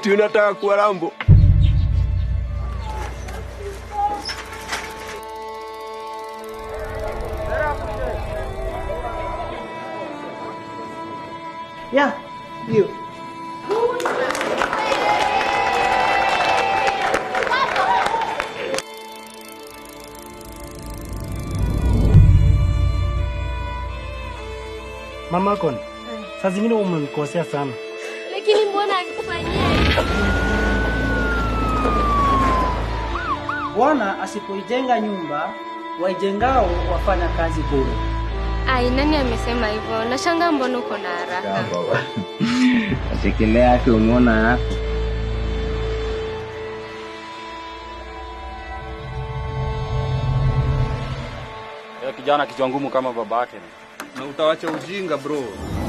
Ati unataka kuwa Rambo? Ya, ndio. Mama Kon, saa zingine umemkosea sana. Lakini mbona akufanyia hivyo? Bwana asipoijenga nyumba, waijengao wafanya kazi bure. Ai, nani amesema hivyo? Nashangaa mbona uko na haraka. Asikelea yake umeona yako. kijana kichwa ngumu kama babake. Na utawacha ujinga bro.